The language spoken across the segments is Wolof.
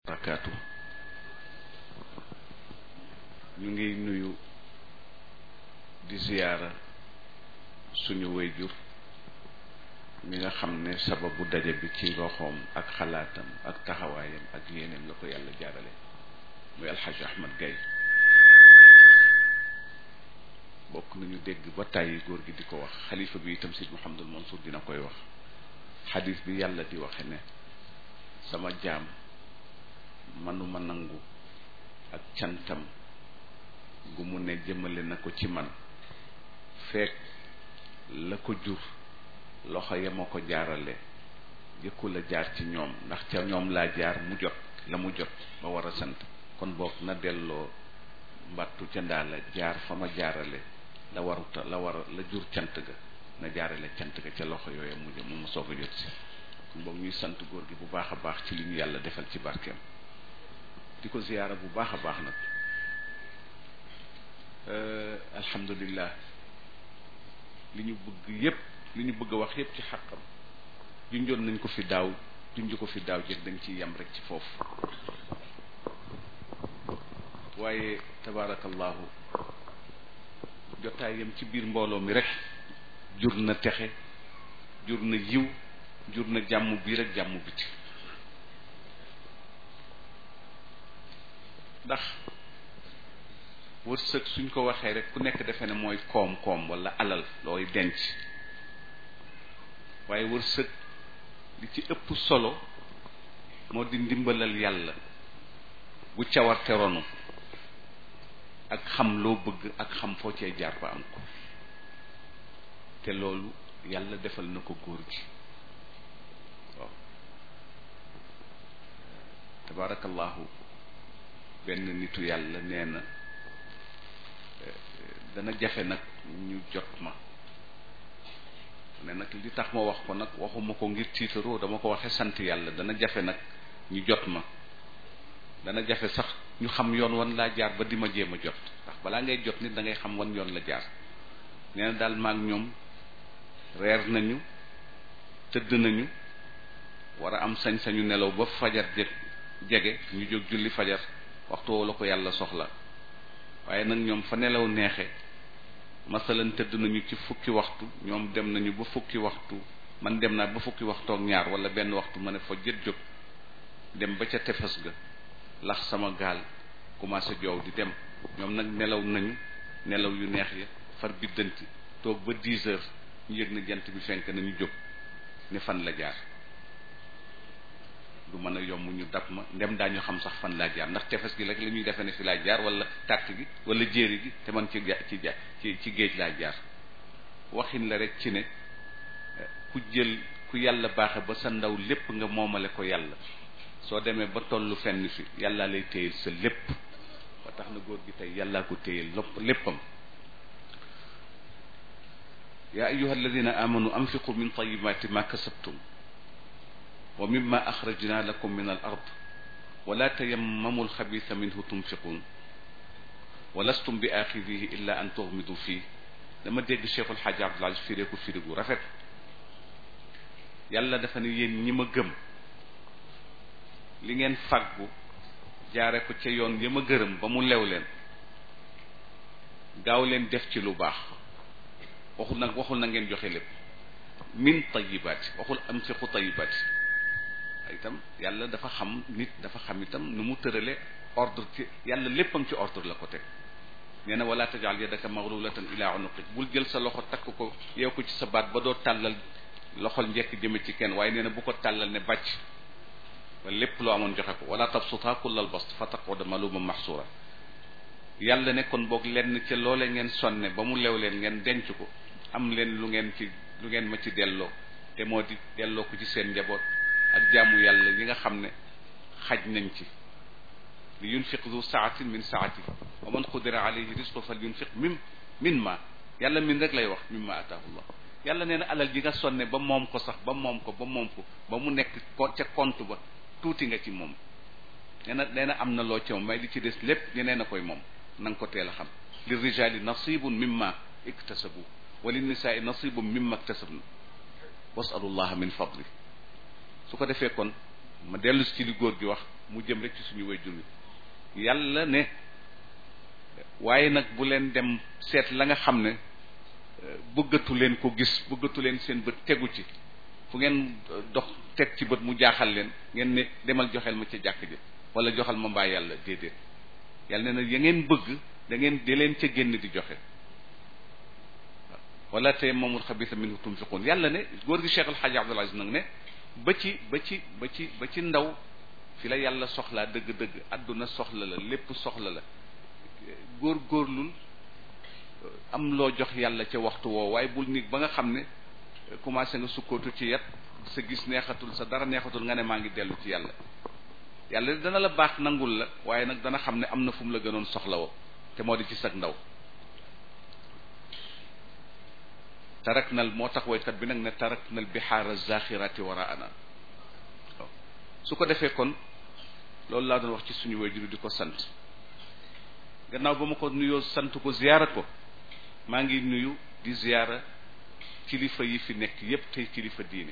barakaatu ñu ngi nuyu di ziyaara suñu wayjur mi nga xam ne sababu daje bi ci loxoom ak xalaatam ak taxawaayam ak yéeneem la ko yàlla jaarale muy alxaj ahmad gay bokk nañu dégg ba tàyyi góor gi di ko wax xalifa bi itam sid muhammadul mansour dina koy wax xadis bi yàlla di waxe ne sama jaam manuma nangu ak cantam gu mu ne jëmale na ko ci man fekk la ko jur loxo ya ma ko jaarale jëkku la jaar ci ñoom ndax ca ñoom laa jaar mu jot la mu jot ba war a sant kon boog na delloo mbattu ca ndaa la jaar fa ma jaarale la waruta la war la jur cant ga na jaarale cant ga ca loxo yooya mu jëm mu ma soog a jot si kon boog ñuy sant góor gi bu baax a baax ci li ñu yàlla defal ci barkeem di ko ziyaara bu baax a baax nag alhamdulillah li ñu bëgg yépp li ñu bëgg a wax yépp ci xàqam junjoon nañ ko fi daaw junj ko fi daaw jëg dañ ciy yem rek ci foofu waaye tabaarakallahu jotaayam ci biir mbooloo mi rek jur na texe jur na yiw jur na jàmm biir ak jàmm biti ndax wërsëg suñ ko waxee rek ku nekk defe ne mooy koom-koom wala alal looy denc waaye wërsëg li ci ëpp solo moo di ndimbalal yàlla bu cawarte ronu ak xam loo bëgg ak xam foo cee jaar ba am ko te loolu yàlla defal na ko góor gi waaw tabaarakallahu benn nitu yàlla nee na dana jafe nag ñu jot ma ne nag li tax ma wax ko nag waxuma ko ngir tiitaroo dama ko waxe sant yàlla dana jafe nag ñu jot ma dana jafe sax ñu xam yoon wan laa jaar ba di ma jéem a jot ndax balaa ngay jot nit da ngay xam wan yoon la jaar nee na daal maag ñoom reer nañu tëdd nañu war a am sañ-sañu nelaw ba fajar jeg jege ñu jóg julli fajar waxtu woo la ko yàlla soxla waaye nag ñoom fa nelaw neexe masalan tëdd nañu ci fukki waxtu ñoom dem nañu ba fukki waxtu man dem naa ba fukki waxtu ak ñaar wala benn waxtu ma ne fa jët jóg dem ba ca tefes ga lax sama gaal commencé joow di dem ñoom nag nelaw nañu nelaw yu neex ya far biddanti toog ba dix heures ñu yëg na jant bi fenk nañu jóg ne fan la jaar du mën a yomb ñu dab ma ndem daañu xam sax fan laa jaar ndax tefes gi rek la ñuy defee ne fi laa jaar wala tàkk gi wala jéeri gi te man ci ci ci ci géej laa jaar waxin la rek ci ne ku jël ku yàlla baaxe ba sa ndaw lépp nga moomale ko yàlla soo demee ba tollu fenn fi yàlla lay téyel sa lépp ba tax na góor gi tey yàllaa ko téyel lopp léppam yaa ayuha alladina amanu anfiqu min tayibati ma kasabtum wa mimma axrajna lakum min al ard wala tayammamu alxabisa minhu tunfiqun wa lastum bi axidihi illa an tuxmidu fii dama dégg Cheikh El Hadj Abdoul Aziz firee ko firi gu rafet yàlla dafa ne yéen ñi ma gëm li ngeen fàggu jaare ko ca yoon ya ma gërëm ba mu lew leen gaaw leen def ci lu baax waxul nag waxul na ngeen joxe lépp min tayibaati waxul am si xu tayibaati itam yàlla dafa xam nit dafa xam itam nu mu tërale ordre ci yàlla léppam ci ordre la ko teg nee na wala tajal yadaka maglulatan ila unuqik bul jël sa loxo takk ko yow ko ci sa baat ba doo tàllal loxol njekk jëme ci kenn waaye nee na bu ko tàllal ne bàcc ba lépp loo amoon joxe ko wala tabsuta kullal bast fa taquda maluma mahsura yàlla ne kon boog lenn ca loole ngeen sonne ba mu lew leen ngeen denc ko am leen lu ngeen ci lu ngeen ma ci delloo te moo di delloo ko ci seen njaboot ak jaamu yàlla yi nga xam ne xaj nañ ci li yunfiq du saatin min saati wa man qudira alayhi risqu fal yunfiq mim min ma yàlla min rek lay wax mim ma ataahu llah yàlla nee na alal ji nga sonne ba moom ko sax ba moom ko ba moom ko ba mu nekk ca compte ba tuuti nga ci moom nee na nee na am na loo ci moom may li ci des lépp ñeneen a koy moom na nga ko teel a xam li rijali nasibun mimma iktasabu wa lin nisaai nasibun mimma iktasabna wasalullaha min fadli su ko defee kon ma dellu ci li góor gi wax mu jëm rek ci suñu wayjur wi yàlla ne waaye nag bu leen dem seet la nga xam ne bëggatu leen ko gis bëggatu leen seen bët tegu ci fu ngeen dox teg ci bët mu jaaxal leen ngeen ne demal joxel ma ca jàkk ji wala joxal ma mbaa yàlla déedéet yàlla ne nag ya ngeen bëgg da ngeen di leen ca génn di joxe wala te moomul xabisa minhu tunfiqun yàlla ne góor gi Cheikh El Hadj Abdoul Aziz nag ne ba ci ba ci ba ci ba ci ndaw fi la yàlla soxlaa dëgg-dëgg àdduna soxla la lépp soxla la góor góorlul am loo jox yàlla ca waxtu woo waaye bul nit ba nga xam ne commencé nga sukkootu ci yat sa gis neexatul sa dara neexatul nga ne maa ngi dellu ci yàlla yàlla dana la baax nangul la waaye nag dana xam ne am na fu mu la gënoon soxla woo te moo di ci sag ndaw tarak nal moo tax woykat bi nag ne tarak nal bihaara zaxirati waraana waaw su ko defee kon loolu laa doon wax ci suñu wayjur di ko sant gannaaw ba ma ko nuyoo sant ko ziyaara ko maa ngi nuyu di ziyaara kilifa yi fi nekk yépp tey kilifa diine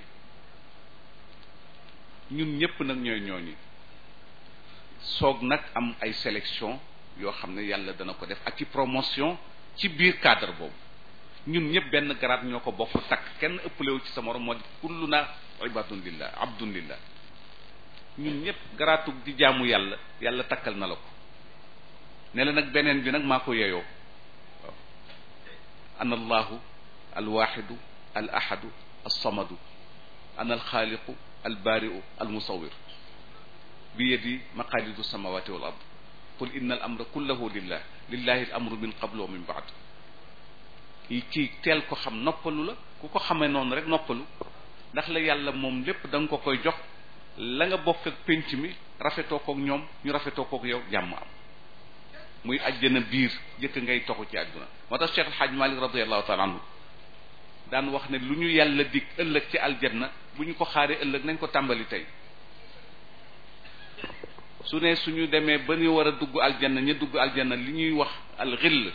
ñun ñépp nag ñooy ñooñu soog nag am ay sélection yoo xam ne yàlla dana ko def ak ci promotion ci biir cadre boobu ñun ñëpp benn garaat ñoo ko bokk takk kenn ëppalewu ci sa morom moo di kullu na ibadun lillah abdun lillah ñun ñëpp garaatu di jaamu yàlla yàlla takkal na la ko ne la nag beneen bi nag maa ko yeyoo waaw ana allahu alwaxidu al ahadu alsamadu ana alxaaliqu albaariu almusawir bi yadi maqalidu samawati wal ard qul inna al amra kullahu lillah lillahi al amru min qablu wa min baad yi kii teel ko xam noppalu la ku ko xamee noonu rek noppalu ndax la yàlla moom lépp da nga ko koy jox la nga bokk ak pénc mi rafetoo kook ñoom ñu rafetoo kook yow jàmm am muy ajjana biir jëkk ngay toxu ci àdduna moo tax Cheikh El Hadj Malick radiallahu taala anhu daan wax ne lu ñu yàlla dig ëllëg ci aljanna bu ñu ko xaaree ëllëg nañ ko tàmbali tey su ne suñu demee ba ñu war a dugg aljanna ña dugg aljanna li ñuy wax alxill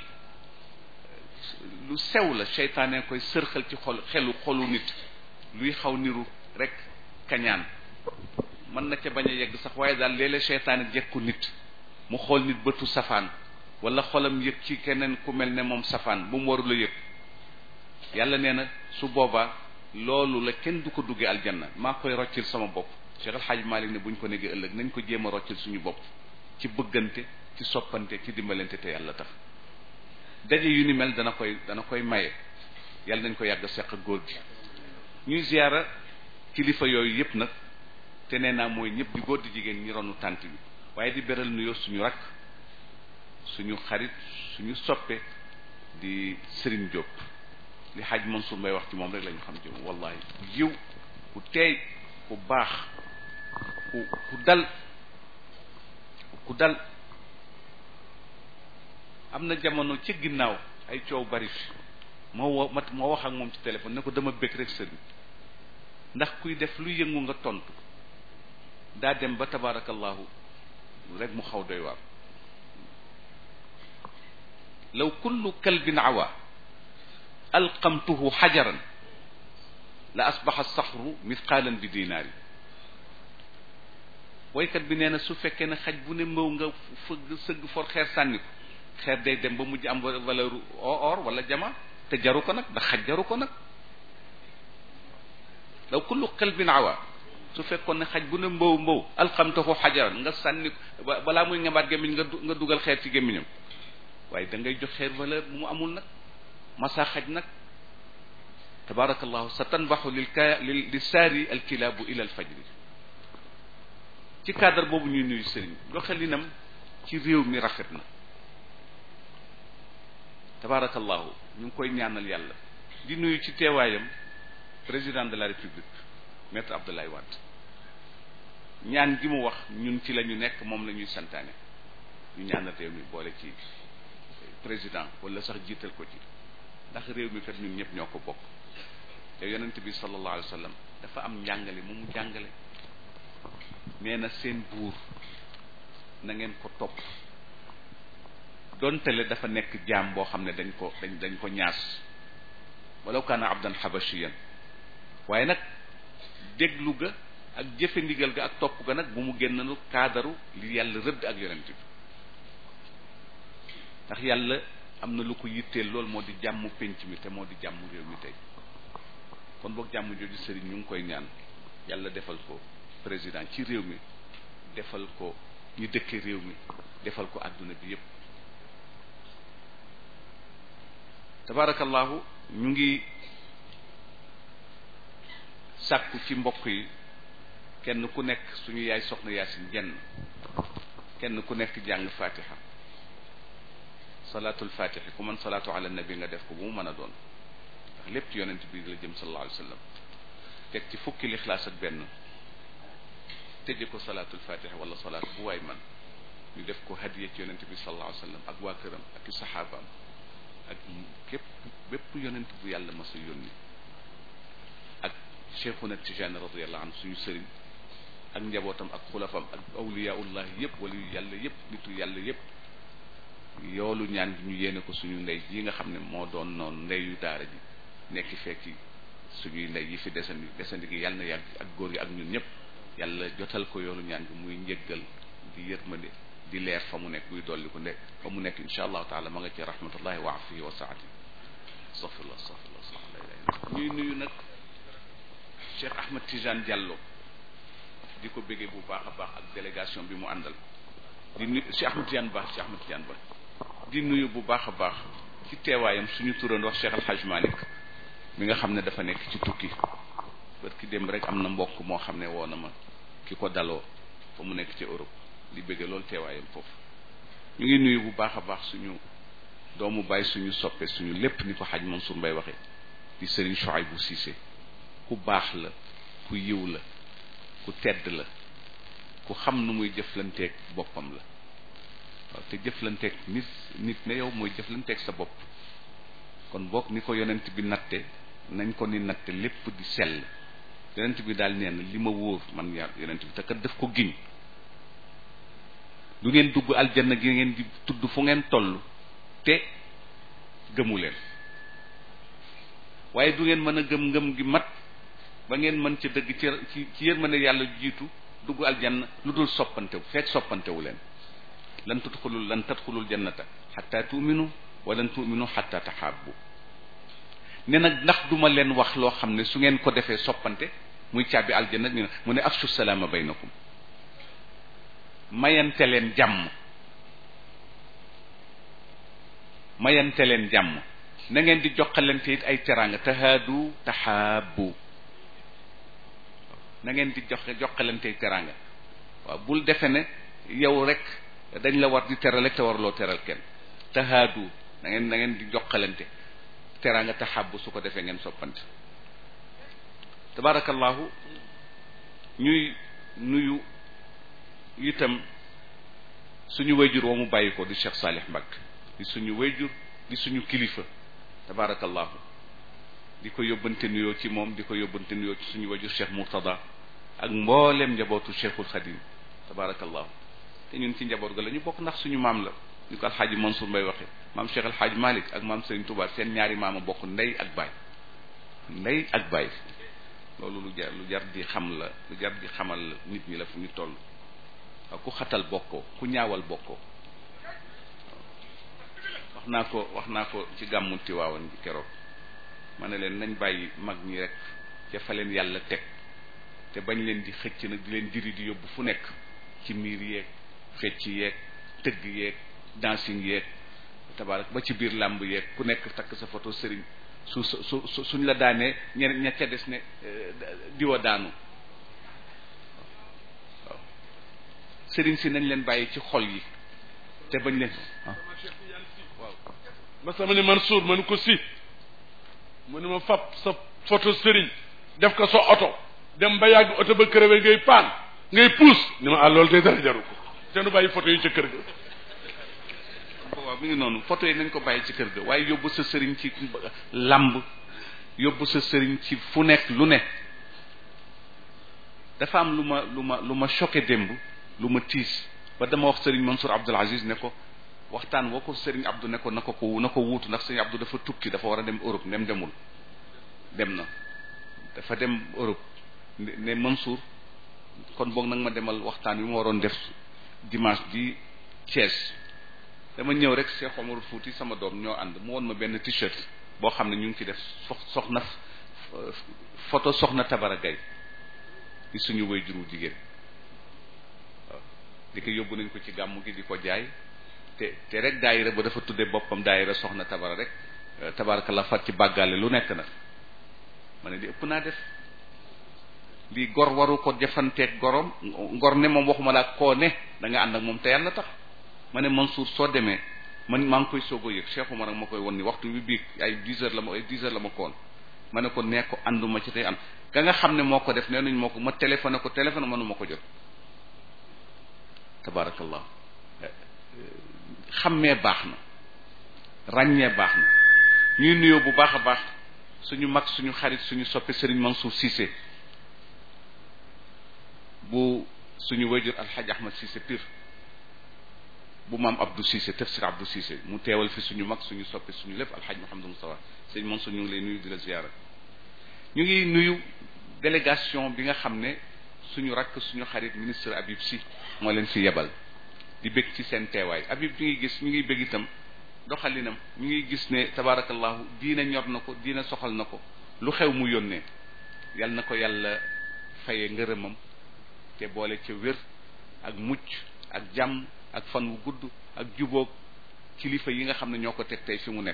lu sew la seytaane koy sërxal ci xol xelu xolu nit luy xaw niru rek kañaan mën na ca bañ a yegg sax waaye daal léeg-léeg seytaane jekku nit mu xool nit bëtu safaan wala xolam yëg ci keneen ku mel ne moom safaan bu mu warul a yëg yàlla nee na su boobaa loolu la kenn du ko duggee aljanna maa koy roccil sama bopp Cheikh El Hadj Malick ne bu ñu ko neggee ëllëg nañ ko jéem a roccil suñu bopp ci bëggante ci soppante ci dimbalante te yàlla tax daje yu ni mel dana koy dana koy maye yàlla nañ ko yàgg seq góor gi ñuy ziyaara kilifa yooyu yëpp nag te nee naa mooy ñëpp di góor di jigéen ñi ronu tànt bi waaye di beral nuyoo suñu rakk suñu xarit suñu soppe di Serigne Diop li xaaj Mansour Mbaye wax ci moom rek la ñu xam ci moom wallahi ku yiw ku teey ku baax ku ku dal ku dal am na jamono ci ginnaaw ay coow bari fi moo wo ma moo wax ak moom ci téléphone ne ko dama bëgg rek sëriñ ndax kuy def lu yëngu nga tontu daa dem ba tabarakallahu rek mu xaw doy waar law kullu kalbin awa alqamtuhu xajaran la asbaxa saxru mithqaalan bi dinaari woykat bi nee na su fekkee ne xaj bu ne mbaw nga fëgg sëgg for xeer sànni ko xeer day dem ba mujj am valeur or wala jama te jaru ko nag ndax xaj jaru ko nag law kullu qalbin awa su fekkoon ne xaj bu ne mbaw mbaw alxamtahu xajaran nga sànni ko balaa muy ngembaat gémmiñ nga nga dugal xeer ci gémmiñam waaye da ngay jox xeer valeur bu mu amul nag masa xaj nag tabarakallahu sa tanbaxu lil ka li saari alkilaabu ila alfajri ci cadre boobu ñuy nuyu sëriñ doxalinam ci réew mi rafet na tabarakallahu ñu ngi koy ñaanal yàlla di nuyu ci teewaayam président de la république maître Abdoulaye Wade ñaan gi mu wax ñun ci la ñu nekk moom la ñuy santaane ñu ñaanal réew mi boole ci président wala sax jiital ko ci ndax réew mi kat ñun ñëpp ñoo ko bokk te yonent bi sallallahu alayhi wa sallam dafa am njàngale mu mu jàngale nee na seen buur na ngeen ko topp dontale dafa nekk jaam boo xam ne dañ ko dañ dañ ko ñaas walaw kaana abdan xabashiyan waaye nag déglu ga ak jëfe ndigal ga ak topp ga nag bu mu génnalu kaadaru li yàlla rëdd ak yonent bi ndax yàlla am na lu ko yitteel lool moo di jàmm pénc mi te moo di jàmm réew mi tey kon boog jàmm jooju sëriñ ñu ngi koy ñaan yàlla defal ko président ci réew mi defal ko ñu dëkke réew mi defal ko àdduna bi yépp tabarakallahu ñu ngi sàkku ci mbokk yi kenn ku nekk suñu yaay soxna yaasin jenn kenn ku nekk jàng fatiha salaatul fatiha ku mën salaatu ala nabi nga def ko bu mu mën a doon ndax lépp ci yonent bi la jëm sallallahu alayhi wa sallam teg ci fukki lixlaas ak benn tëje ko salaatul fatiha wala salaat bu waay man ñu def ko hadiya ci yonent bi sallallahu alayhi wa sallam ak waa këram ak i saxaabaam ak képp bépp yonent bu yàlla mas a yónni ak cheikhuna tijani radiallahu anhu suñu sëriñ ak njabootam ak xulafam ak awliyaullah yëpp wala yàlla yëpp nitu yàlla yëpp yoolu ñaan gi ñu yéene ko suñu ndey yi nga xam ne moo doon noonu ndeyu daara ji nekk fekki suñuy ndey yi fi desandi desandi gi yàlla na yàgg ak góor gi ak ñun ñëpp yàlla jotal ko yoolu ñaan gi muy njëggal di yërmande di leer fa mu nekk buy dolli ko ne fa mu nekk insha allahu taala ma nga ci rahmatullahi wa afihi wa saati astaghfirullah astaghfirullah astaghfirullah ñuy nuyu nag Cheikh Ahmed Tidiane Diallo di ko béggee bu baax a baax ak délégation bi mu àndal di nuyu Cheikh Ahmed Tidiane Ba Cheikh Ahmed Tidiane Ba di nuyu bu baax a baax ci teewaayam suñu turan wax Cheikh Al Hadj Malick mi nga xam ne dafa nekk ci tukki bët ki dem rek am na mbokk moo xam ne woo na ma ki ko daloo fa mu nekk ci Europe di bëgge loolu teewaayam foofu ñu ngi nuyu bu baax a baax suñu doomu baay suñu soppe suñu lépp ni ko xaj Mansour Mbaye waxe di Serigne Chouaïbou Cissé ku baax la ku yiw la ku tedd la ku xam nu muy jëflanteeg boppam la waaw te jëflanteeg nit nit ne yow mooy jëflanteeg sa bopp kon boog ni ko yonent bi natte nañ ko ni natte lépp di sell yonent bi daal nee na li ma wóor man yaa yonent bi te kat daf ko giñ du ngeen dugg aljanna gi ngeen di tudd fu ngeen toll te gëmu leen waaye du ngeen mën a gëm ngëm gi mat ba ngeen mën ca dëgg ci ci ci yërmande yàlla jiitu dugg aljanna lu dul soppantewu fekk soppantewu leen lan tudxulul lan tadxulul jannata xatta tuuminu wa lan tuuminu xatta taxaabu ne nag ndax duma leen wax loo xam ne su ngeen ko defee soppante muy caabi aljanna ñu ne mu ne afshu salaama baynakum mayante leen jàmm mayante leen jàmm na ngeen di joxalante it ay teraanga tahaadu taxaabu na ngeen di joxe joxalante ay teraanga waaw bul defe ne yow rek dañ la war di teral rek te warloo teral kenn tahaadu na ngeen na ngeen di joxalante teraanga taxaabu su ko defee ngeen soppante tabarakallahu ñuy nuyu itam suñu wayjur wa mu bàyyi ko di Cheikh Salih Mbacke di suñu wayjur di suñu kilifa tabarakallahu di ko yóbbante nuyoo ci moom di ko yóbbante nuyoo ci suñu wayjur Cheikh Murtada ak mboolem njabootu Cheikhul Khadim tabarakallahu te ñun ci njaboot ga la ñu bokk ndax suñu maam la ñu ko alxaaji Mansour Mbaye waxe maam Cheikh alxaaji Malick ak maam Serigne Touba seen ñaari maama bokk ndey ak baay ndey ak baay loolu lu jar lu jar di xam la lu jar di xamal nit ñi la fu ñu toll waaw ku xatal bokkoo ku ñaawal bokkoo wax naa ko wax naa ko ci gàmmu Tiwaawan bi keroog ma ne leen nañ bàyyi mag ñi rek ca fa leen yàlla teg te bañ leen di xëcc nag di leen diri di yóbbu fu nekk ci miir yeeg fecc yeeg tëgg yeeg dancing yeeg tabaarak ba ci biir làmb yeeg ku nekk takk sa photo sëriñ su su su suñ la daanee ñeneen ña ca des ne diwa daanu waaw sëriñ si nañ leen bàyyi ci xol yi te bañ leen waaw ma sama ni Mansour ma ni ko si mu ni ma fab sa photo sëriñ def ko sa oto dem ba yàgg oto ba kërëwe ngay paan ngay puus ni ma ah loolu day dara jaru ko te nu bàyyi photo yi ca kër ga waaw mi ngi noonu photo yi nañ ko bàyyi ci kër ga waaye yóbbu sa sëriñ ci làmb yóbbu sa sëriñ ci fu nekk lu ne dafa am lu ma lu ma lu ma choqué démb lu ma tiis ba dama wax sëriñ Mansour Abdoul Aziz ne ko waxtaan woo ko sëriñ Abdou ne ko na ko ko na ko wuutu ndax sëriñ Abdou dafa tukki dafa war a dem Europe nem demul dem na dafa dem Europe ne Mansour kon boog nag ma demal waxtaan wi ma waroon def dimanche di Thiès dama ñëw rek Cheikh Omar Fouti sama doom ñoo ànd mu woon ma benn t-shirt boo xam ne ñu ngi ci def sox soxna photo soxna Tabara Gaye di suñu way juru jigéen waaw di ko yóbbu nañ ko ci gàmmu gi di ko jaay te te rek daayira ba dafa tudde boppam daayira soxna Tabara rek tabaraka la fat ci bàggaale lu nekk nag ma ne di ëpp naa def lii gor waru ko jëfanteeg gorom ngor ne moom waxuma laa koo ne da nga ànd ak moom te yàlla tax ma ne Mansour soo demee man maa ngi koy soog a yëg Cheikh Oumar ak ma koy won ni waxtu bi biig ay dix heures la ma ay dix heures la ma koon ma ne ko nee ko ànduma ci tey ànd ka nga xam ne moo ko def nee nañ moo ko ma téléphoné ko téléphone mënuma ko jot tabarakallah xammee baax na ràññee baax na ñuy nuyoo bu baax a baax suñu mag suñu xarit suñu soppe Serigne Mansour Cissé bu suñu wayjur alxaj ahmad Cissé pir bu maam Abdou Cissé tafsir Abdou Cissé mu teewal fi suñu mag suñu soppe suñu lépp alxaj Mouhamadou Moustapha sëñ Mansour ñu ngi lay nuyu di la ziyaara ñu ngi nuyu délégation bi nga xam ne suñu rakk suñu xarit ministre Habib Sy moo leen fi yebal di bég ci seen teewaay Habib ñu ngi gis ñu ngi bég itam doxalinam ñu ngi gis ne tabaarakallahu diina ñor na ko diina soxal na ko lu xew mu yónnee yal na ko yàlla faye ngërëmam te boole ca wér ak mucc ak jàmm ak fan wu gudd ak jubóog kilifa yi nga xam ne ñoo ko teg tey fi mu nekk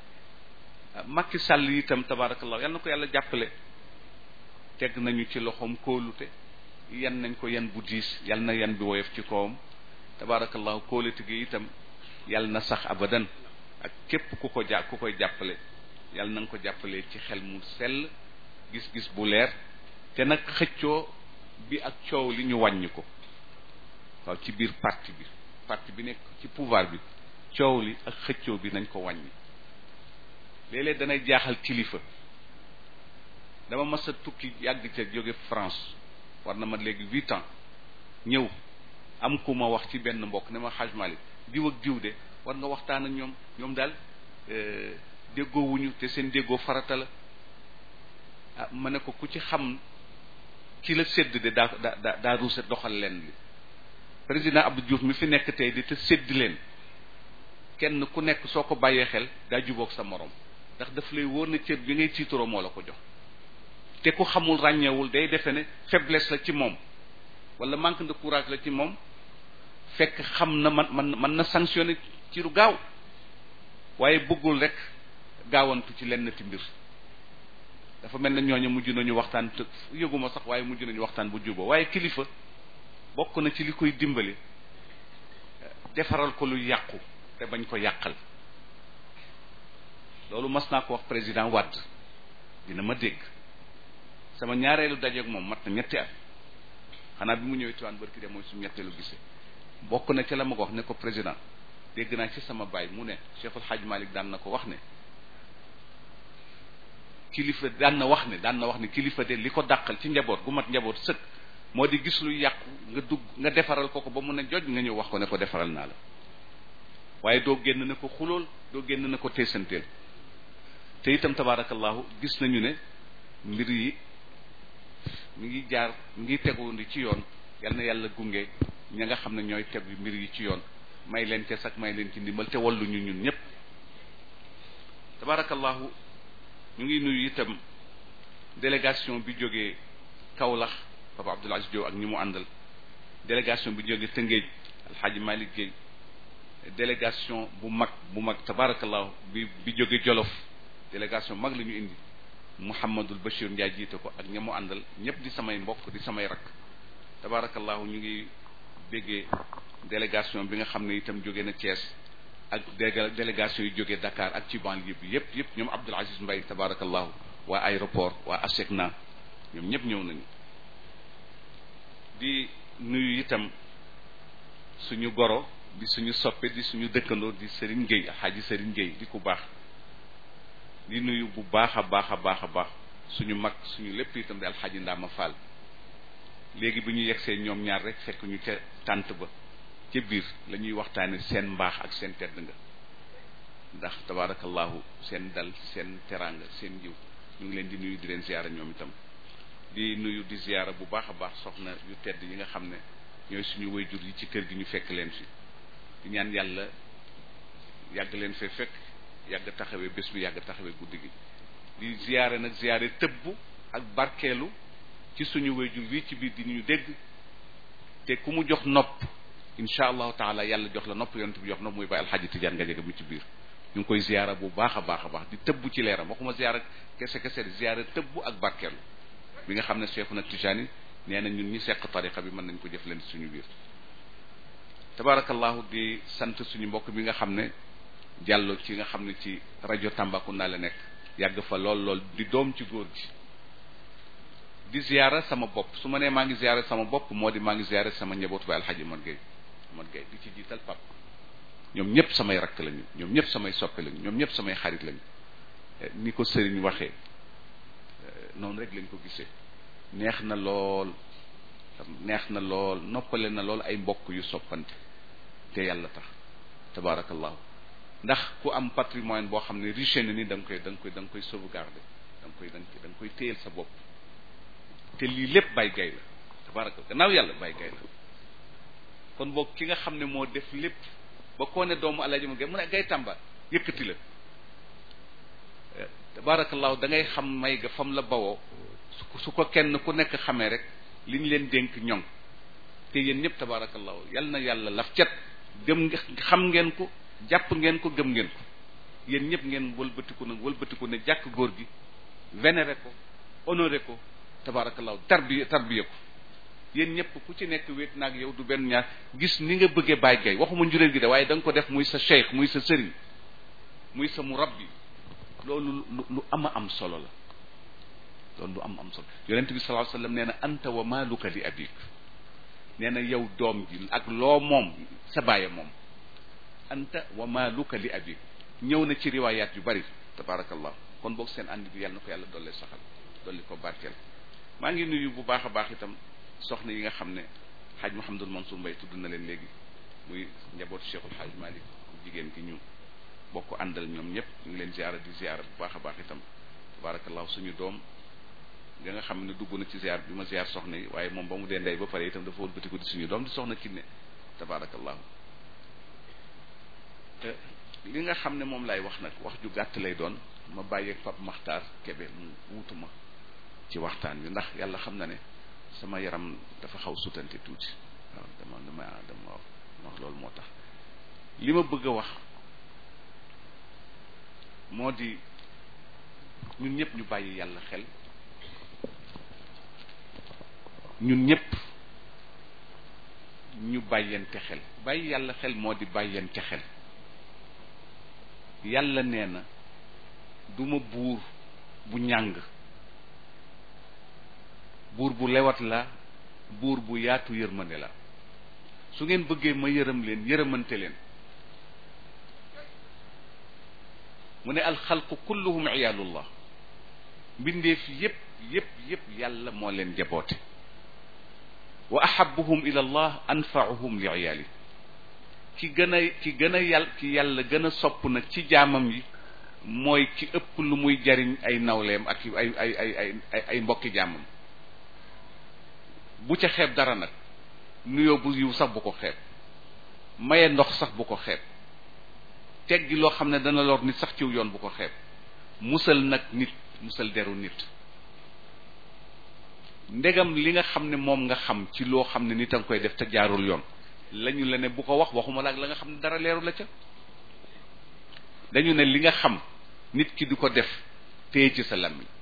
Macky Sall itam tabaarakallahu yal na ko yàlla jàppale teg nañu ci loxoom kóolute yan nañ ko yan bu diis yal na yan bi woyof ci kawam tabaarakallahu kóolute gi itam yal na sax abadan ak képp ku ko jà ku koy jàppale yal na nga ko jàppale ci xel mu sell gis-gis bu leer te nag xëccoo bi ak coow li ñu wàññi ko waaw ci biir parti bi parti bi nekk ci pouvoir bi coow li ak xëccoo bi nañ ko wàññi léeg-léeg danay jaaxal kilifa dama mas a tukki yàgg ca jóge France war na ma léegi huit ans ñëw am ku ma wax ci benn mbokk ne ma Haj Malik diw ak diw de war nga waxtaan ak ñoom ñoom daal déggoowuñu te seen déggoo farata la ah ma ne ko ku ci xam ki la sédd de daa daa daa ruuse doxal leen li président Abdou Diouf mi fi nekk tey di te sédd leen kenn ku nekk soo ko bàyyee xel daa jubóog sa morom ndax daf lay wóor na cër bi ngay tiitaroo moo la ko jox te ku xamul ràññeewul day defe ne faiblesse la ci moom wala manque de courage la ci moom fekk xam na man man mën na sanctionné ci lu gaaw waaye bëggul rek gaawantu ci lenn ti mbir dafa mel na ñooñu mujj nañu waxtaan te yëguma sax waaye mujj nañu waxtaan bu juboo waaye kilifa bokk na ci li koy dimbali defaral ko lu yàqu te bañ ko yàqal loolu mas naa ko wax président Wade dina ma dégg sama ñaareelu dajeeg moom mat na ñetti at xanaa bi mu ñëwee Tiwaan barki de mooy suñu ñetteelu gisee bokk na ci la ma ko wax ne ko président dégg naa ci sama baay mu ne Cheikhul Hadj Malick daan na ko wax ne kilifa daan na wax ne daan na wax ne kilifa de li ko dàqal ci njaboot gu mat njaboot sëkk moo di gis lu yàqu nga dugg nga defaral ko ko ba mu ne joj nga ñëw wax ko ne ko defaral naa la waaye doo génn ne ko xulool doo génn ne ko teesanteel te itam tabaarakallahu gis nañu ne mbir yi mi ngi jaar mi ngi tegundi ci yoon yal na yàlla gunge ña nga xam ne ñooy tegu mbir yi ci yoon may leen ca sax may leen ci ndimbal te wallu ñu ñun ñëpp tabaarakallahu ñu ngi nuyu itam délégation bi jógee Kaolack Papa Abdoul Aziz Diop ak ñi mu àndal délégation bi jógee Tëngéej Alxaaji Malick Gueye délégation bu mag bu mag tabaarakallahu bi bi jóge Jolof délégation mag la ñu indi Mouhamadul Bachir Ndiaye jiite ko ak ña mu àndal ñëpp di samay mbokk di samay rakk tabaarakallahu ñu ngi béggee délégation bi nga xam ne itam jóge na Thiès ak délégation yu jógee Dakar ak ci banlieue bi yëpp yëpp ñoom Abdoul Aziz Mbaye tabaarakallahu waa aéroport waa ASECNA ñoom ñëpp ñëw nañu di nuyu itam suñu goro di suñu soppe di suñu dëkkandoo di Serigne Gueye Alxaaji Serigne Gueye di ku baax di nuyu bu baax a baax a baax a baax suñu mag suñu lépp itam di Alxaaji Ndaama Fall léegi bi ñu yegsee ñoom ñaar rek fekk ñu ca tànt ba ca biir la ñuy waxtaane seen mbaax ak seen tedd nga ndax tabaarakallahu seen dal seen teraanga seen jiw ñu ngi leen di nuyu di leen ziyaara ñoom itam di nuyu di ziyaara bu baax a baax soxna yu tedd yi nga xam ne ñooy suñu wayjur yi ci kër gi ñu fekk leen fi di ñaan yàlla yàgg leen fee fekk yàgg taxawee bés bi yàgg taxawee guddi gi di ziyaare nag ziyaare tëbbu ak barkeelu ci suñu wayjur wi ci biir di ñu dégg te ku mu jox nopp incha allahu taala yàlla jox la nopp yonent bi jox nopp muy bàyyi alxaji tijaan nga jege mu ci biir ñu ngi koy ziyaara bu baax a baax a baax di tëbb ci leeram waxuma ziyaara kese kese di ziyaara tëbb ak barkeelu bi nga xam ne Cheikhuna Tijaani nee na ñun ñi seq tariqa bi mën nañ ko jëf leen suñu biir tabarakallahu di sant suñu mbokk bi nga xam ne jàllo ci nga xam ne ci rajo Tambacounda la nekk yàgg fa lool lool di doom ci góor gi di ziyaara sama bopp su ma nee maa ngi ziyaara sama bopp moo di maa ngi ziyaara sama njabootu ba alxaji man gay man gay di ci jiital pap ñoom ñëpp samay rakk lañu ñoom ñëpp samay soppe lañu ñoom ñëpp samay xarit lañu ni ko sëriñ waxee noonu rek lañ ko gisee neex na lool neex na lool noppale na lool ay mbokk yu soppante te yàlla tax tabaarakallahu ndax ku am patrimoine boo xam ne riche na ni da nga koy da nga koy da nga koy sauvegarder da nga koy da nga koy téyel sa bopp te lii lépp bay gay la tabaraka gannaaw yàlla bay gay la kon boog ki nga xam ne moo def lépp ba koo ne doomu alaji ma gay mu ne gay tàmba yëkkati la tabarakallahu da ngay xam may ga fam la bawoo su ko kenn ku nekk xamee rek li ñu leen dénk ñoŋ te yéen ñëpp tabarakallahu yal na yàlla laf cet gëm xam ngeen ko jàpp ngeen ko gëm ngeen ko yéen ñëpp ngeen wëlbatiku nag wëlbatiku ne jàkk góor gi vénéré ko honoré ko tabarakallahu tarbiya tarbiya ko yéen ñëpp ku ci nekk wéet naag yow du benn ñaar gis ni nga bëggee bàyyi gay waxuma njuréel gi de waaye da nga ko def muy sa cheikh muy sa sëriñ muy sa murabbi loolu lu ama am solo la loolu lu am am solo yonent bi sallallahu alayhi wasallam nee na anta wa maaluka li abik nee na yow doom ji ak loo moom sa bàyyi moom anta wa maaluka li abik ñëw na ci riwaayaat yu bari tabarakallah kon boog seen ànd bi yàlla na ko yàlla dolli saxal dolli ko barkeel maa ngi nuyu bu baax a baax itam soxna yi nga xam ne xaaj Mouhamadul Mansour Mbaye tudd na leen léegi muy njabootu Cheikhul Xaaj Malik jigéen gi ñu bokk àndal ñoom ñëpp ñu ngi leen ziara di ziara bu baax a baax itam tabarakallahu suñu doom nga nga xam ne dugg na ci ziar bi ma ziar soxna yi waaye moom ba mu dee ndey ba pare itam dafa wëlbatiku di suñu doom di soxna kinne tabarakallahu te li nga xam ne moom laay wax nag wax ju gàtt lay doon ma bàyyeeg Pape Makhtar Kébé mu wuutuma ci waxtaan bi ndax yàlla xam na ne sama yaram dafa xaw sutante tuuti waaw dama dama dama wax loolu moo tax li ma bëgg a wax moo di ñun ñëpp ñu bàyyi yàlla xel ñun ñëpp ñu bàyyente xel bàyyi yàlla xel moo di bàyyente xel yàlla nee na duma buur bu ñàng buur bu lewat la buur bu yaatu yërmande la su ngeen bëggee ma yërëm leen yërëmante leen mu ne alxalqu kulluhum iyaalullah mbindeef yépp yépp yépp yàlla moo leen jaboote wa ahabuhum ila allah anfaauhum li iyaali ki gën a ki gën a yàll ki yàlla gën a sopp nag ci jaamam yi mooy ki ëpp lu muy jariñ ay nawleem ak ay ay ay ay ay mbokki jaamam bu ca xeeb dara nag nuyoo bu yiw sax bu ko xeeb maye ndox sax bu ko xeeb teggi loo xam ne dana lor nit sax ciw yoon bu ko xeeb musal nag nit musal deru nit ndegam li nga xam ne moom nga xam ci loo xam ne nit a nga koy def te jaarul yoon lañu la ne bu ko wax waxuma la ak la nga xam ne dara leeru la ca dañu ne li nga xam nit ki di ko def téye ci sa làmmiñ